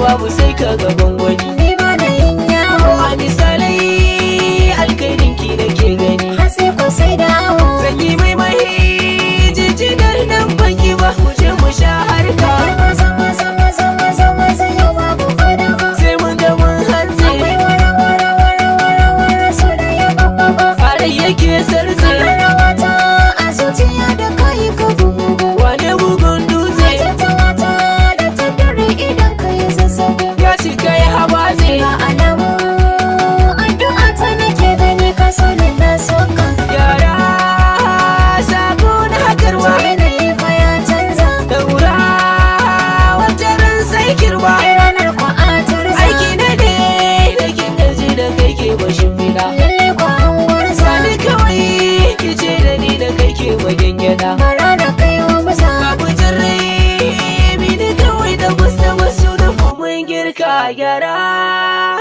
babu sai ka gaban wani ni ba da yin yawo a misalai alkhairin ki da ke gani hatsi ko sai dawo zan yi mai mahi jijjigar nan banki ba mu je mu sha harka maza maza maza maza maza yau babu fadawa sai mun ga mun hantsi akwai wara wara wara wara wara so da ya babba farai yake sarze rawata a zuciya da kayi ka bugu wane bugun dutse Tattalata da tattare idan ka yi zazzabi ya cika ya habatse Ga alamu addu'a ta nake gani ka so ne na soka yara sako na hakarwa Yanayi fa ya canza daura wata ran sai kirba Ai ranar kwa a turza aiki na ne da kin gaji da kai ke bashin fida Lalle kwa an gurza sani kawai ki ce da ni da kai ke bagen gyada Bara da kai wa musa babu jirrai bi ni kawai da wasu wasu da mun girka gyara